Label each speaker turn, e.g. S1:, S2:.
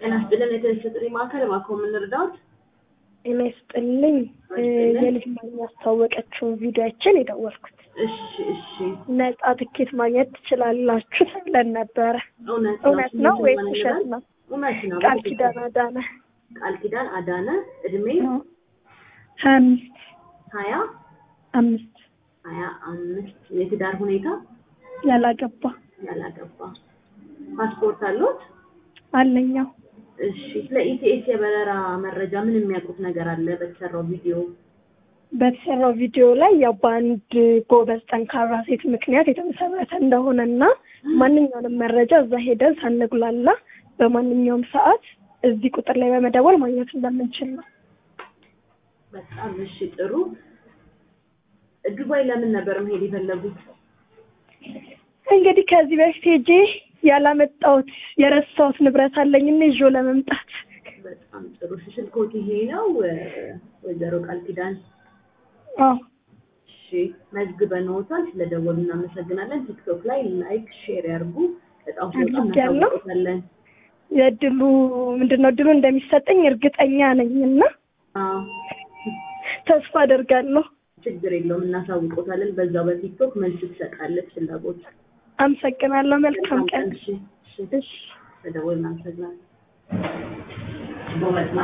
S1: ጤና ይስጥልን የተነሳ ጥሪ ማዕከል እባክዎ ምን ልርዳዎት?
S2: ጤና ይስጥልኝ የልጅ ማኛ ያስታወቀችውን ቪዲዮችን የደወልኩት
S1: እሺ እሺ
S2: ነጻ ትኬት ማግኘት ትችላላችሁ ተብለን ነበረ።
S1: እውነት
S2: እውነት ነው ወይስ ውሸት ነው?
S1: እውነት ነው።
S2: ቃል ኪዳን አዳነ
S1: ቃል ኪዳን አዳነ እድሜ
S2: ሀያ አምስት
S1: ሀያ
S2: አምስት
S1: ሀያ አምስት የትዳር ሁኔታ
S2: ያላገባ
S1: ያላገባ ፓስፖርት አለዎት?
S2: አለኛው
S1: እሺ ስለ ኢቲኤስ የበረራ መረጃ ምን የሚያውቁት ነገር አለ በተሰራው ቪዲዮ?
S2: በተሰራው ቪዲዮ ላይ ያው በአንድ ጎበዝ ጠንካራ ሴት ምክንያት የተመሰረተ እንደሆነና ማንኛውንም መረጃ እዛ ሄደን ሳንጉላላ በማንኛውም ሰዓት እዚህ ቁጥር ላይ በመደወል ማግኘት እንደምንችል ነው።
S1: በጣም እሺ ጥሩ። ዱባይ ለምን ነበር መሄድ የፈለጉት?
S2: እንግዲህ ከዚህ በፊት ሄጄ ያላመጣሁት የረሳሁት ንብረት አለኝና ይዤው ለመምጣት
S1: በጣም ጥሩ። እሺ ስልክዎት ይሄ ነው ወይዘሮ ቃል ኪዳን?
S2: አዎ
S1: እሺ መዝግበንዎታል። ስለደወሉ እናመሰግናለን። ቲክቶክ ላይ ላይክ፣ ሼር ያርጉ። በጣም በጣም
S2: አድርጌያለሁ።
S1: እናሳውቅዎታለን።
S2: የእድሉ ምንድን ነው እድሉ እንደሚሰጠኝ እርግጠኛ ነኝ እና
S1: አዎ
S2: ተስፋ አደርጋለሁ።
S1: ችግር የለውም እናሳውቅዎታለን። በዛው በቲክቶክ መልስ ትሰጣለች ፍላጎት
S2: አመሰግናለሁ። መልካም ቀን።
S1: እሺ እሺ
S2: እሺ
S1: ስለደወሉ እናመሰግናለን።